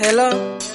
Hello,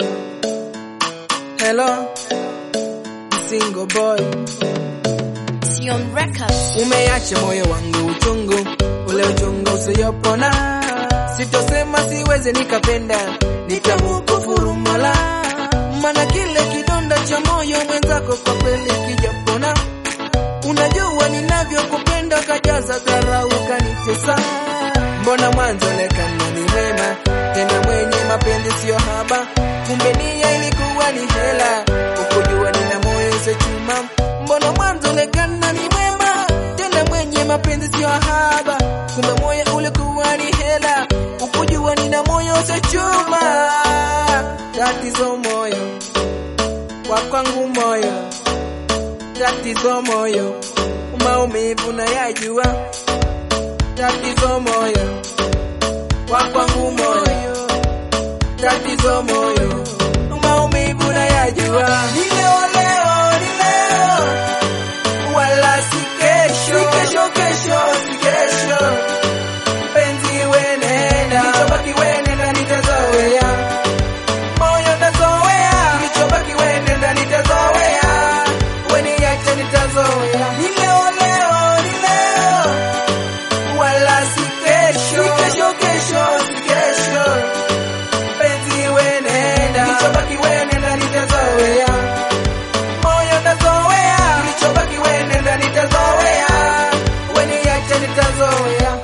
hello, single boy, Sion Records. umeacha moyo wangu uchungu, ule uchungu usiyopona. Sitosema siwezi nikapenda, nitamkufuru Mola, maana kile kidonda cha moyo mwenzako kwa kweli kijapona. Unajua ninavyokupenda, kajaza dharau ukanitesa. Mbona mwanzo onekana ni mwema, tena mwenye mapenzi sio haba, kumbe nia ilikuwa ni hela. Ukujua nina moyo usechuma. Mbona mwanzo onekana ni mwema, tena mwenye mapenzi sio haba, kumbe moyo ulikuwa ni hela. Ukujua nina moyo usechuma. Tatizo moyo kwa kwangu moyo, tatizo moyo, maumivu nayajua tatizo moyo kwa kwangu moyo, tatizo moyo, maumivu nayajua. Ni leo leo, ni leo, wala si kesho, si kesho kesho, si kesho. Mpenzi we nenda, kilichobaki we nenda, nitazoea moyo tazoea, kilichobaki we nenda, nitazoea we niache, nitazoea. Ni leo leo, ni leo wala si kesho, si kesho kesho, si kesho. Penzi we nenda, kilichobaki we nenda, nitazoea moyo tazoea, kilichobaki we nenda, nitazoea we niache, nitazoea.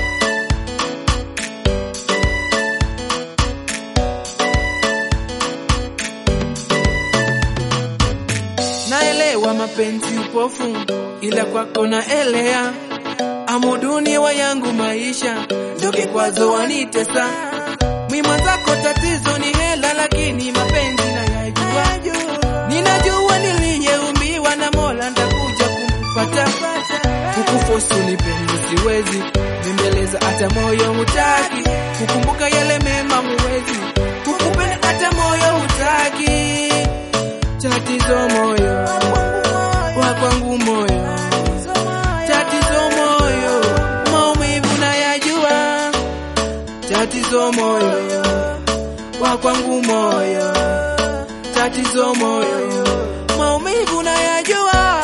Naelewa mapenzi upofu, ila kwako naelea amuduni wa yangu maisha ndo kikwazo wanitesa. Mwima zako tatizo ni hela, lakini mapenzi nayajua. Ninajua niliyeumbiwa na Mola, ndakuja kumpata. Kukufosu nipende siwezi, bembeleza hata moyo hutaki, kukumbuka yale mema muwezi, kukupenda hata moyo hutaki. Tatizo moyo wa kwangu moyo tatizo moyo, maumivu nayajua. Tatizo moyo wa kwangu moyo, tatizo moyo, maumivu nayajua.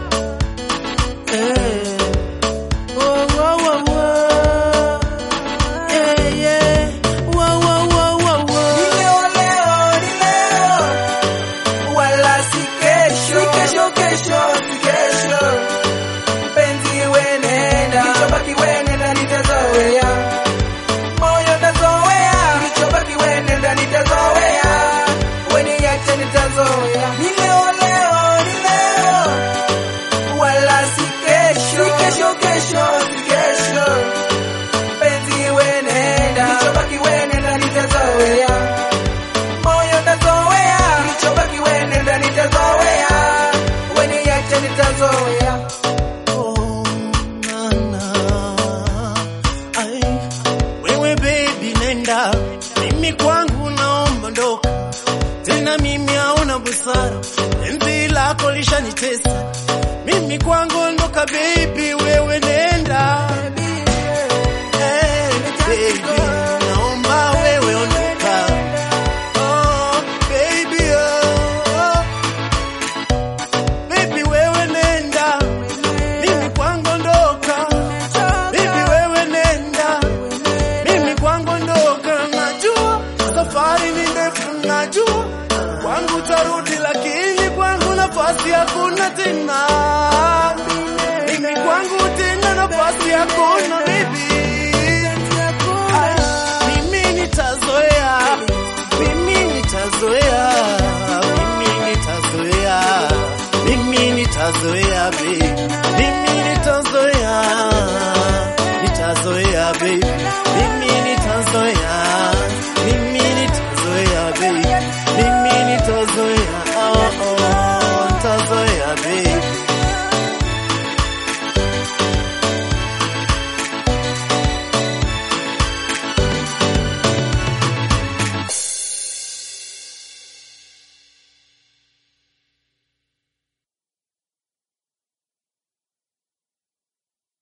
Eh. Oh, oh, oh, oh. Yeah, yeah. Wow, wow, wow, wow, wow. Ni leo, leo, ni leo. Wala si kesho, si kesho, kesho, si kesho penzi we nenda, kilichobaki we nenda, nitazoea moyo tazoea, kilichobaki we nenda, nitazoea we niache, nitazoea. Ni leo leo, ni leo, wala si kesho, si kesho, kesho, si kesho. Penzi we nenda, kilichobaki we nenda, nitazoea moyo tazoea, kilichobaki we nenda, nitazoea we niache, nitazoea. Oh, nana. Ai, wewe baby nenda, mimi kwangu naomba ndoka tena, mimi hauna busara, penzi lako lishanitesa mimi kwangu ondoka baby, wewe nenda hey, baby, naomba wewe ondoka oh, baby oh. Baby wewe nenda, mimi kwangu ondoka. Baby wewe nenda, mimi kwangu ondoka. Najua safari ni ndefu, najua kwangu tarudi, lakini kwangu nafasi hakuna tena. Mimi kwangu tena nafasi hakuna baby. Mimi nitazoea, mimi nitazoea, mimi nitazoea, mimi nitazoea baby, mimi nitazoea, nitazoea baby, mimi